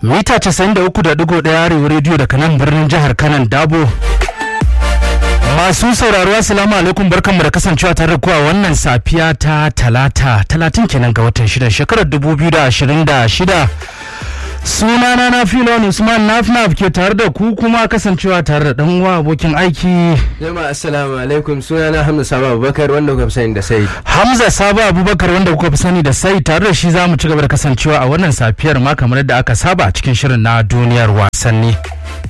mita 93.1 arewa rediyo daga nan birnin jihar kanan dabo masu sauraro assalamu alaikum barkanmu da kasancewa tare da kuwa wannan safiya ta talata talatin kenan ga watan shida shekarar 2026 sunana na filon usman nafnaf ke tare da ku kuma kasancewa tare da dan uwa abokin aiki jama'a assalamu alaikum sunana hamza sabo abubakar wanda kuka fi sani da sai hamza sabo abubakar wanda kuka fi sani da sai tare da shi za mu ci gaba da kasancewa a wannan safiyar ma kamar yadda aka saba a cikin shirin na duniyar wasanni